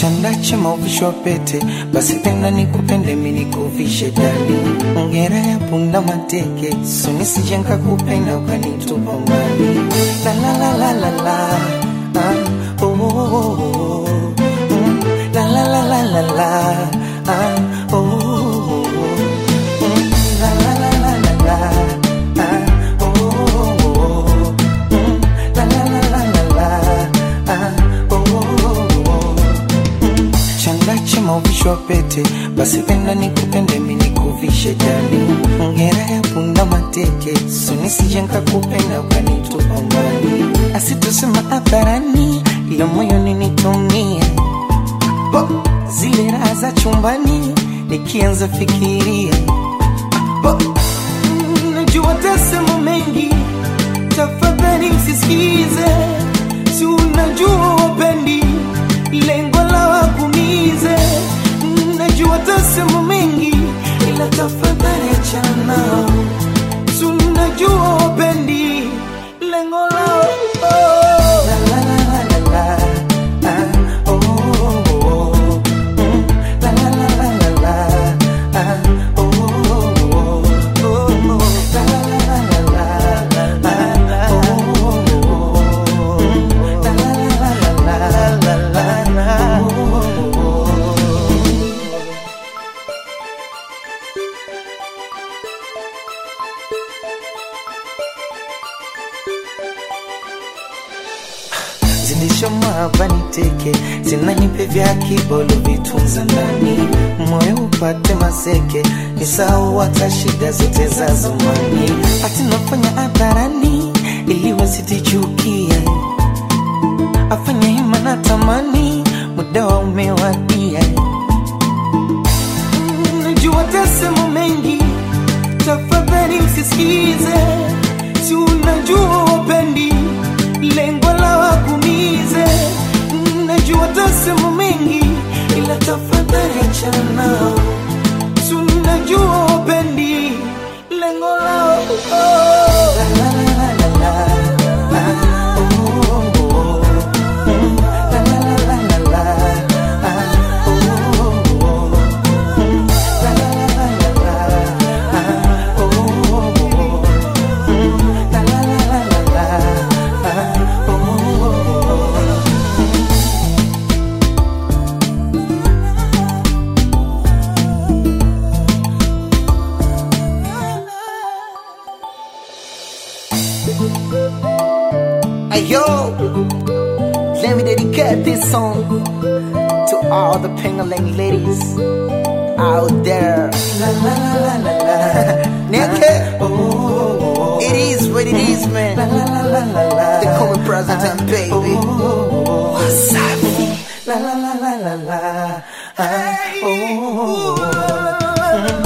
chanda chema uvishwa pete, basi penda nikupende mimi nikuvishe dali. Ngera ya punda mateke, so nisije nikakupenda ukanitupa mbali. La la la la la la, ah, oh, oh, oh, oh. Mm, la la la la la la, ah, oh, oh, oh, oh. Mm, la la la la la la, ah, oh, oh, oh, oh. Mm, la la la la la la, ah, oh, oh, oh, oh. Mm, chanda chema uvishwa pete, basi penda nikupende mimi nikuvishe dali. Ngera ya punda mateke, so nisije nikakupenda ukanitupa mbali. Asitusema hadharani, ila moyoni nitumie Bo, zile raha za chumbani nikianza fikiria Bo, mm, najua tasema mengi, tafadhali msisikize, si unajua wapendi lengo la wakumize. Mm, Najua tasema mengi, ila tafadhali achana nao, si unajua wapendi lengo lao oh. La, la, la, la, la, la. Ah, oh, oh, oh, oh. Mm, la, la, la, la, la, la. Ah, oh, oh, oh, oh. Oh, la, la, la, la, la, la. Ah, oh, oh, oh, oh. Mm, la, la, la, la, la, la, la, la. Oh, oh, oh, oh. zindisho mabani teke zinanipe vya kibolo vitunza ndani moyo upate maseke nisahau hata shida zote za zamani ati nafanya hadharani ili wasitichukia afanya hima na tamani muda wa umewadia Mm, najua tasema mengi tafadhali msisikize si unajua wapendi lengo la wakumize Mm, najua tasema mengi ila tafadhali achana nao si unajua wapendi lengo lao oh. la, la, la, la, la, la. Ah, oh, oh, oh. Mm, la, la, la, la, la, la. Ah, oh, oh, oh. Mm, la, la, la, la, la, la. Ah, oh, oh, oh. Mm, la, la, la, la, la, la. Ah, oh, oh, oh. Hey yo, let me dedicate this song to all the Pengaling ladies out there. La, la, la, la, la, la. Naked, Oh, oh, oh. it is what it is, La, man. la, la, la, la, la. They call me President, baby. What's up? La la la la la la. Ah, oh, oh, oh, oh.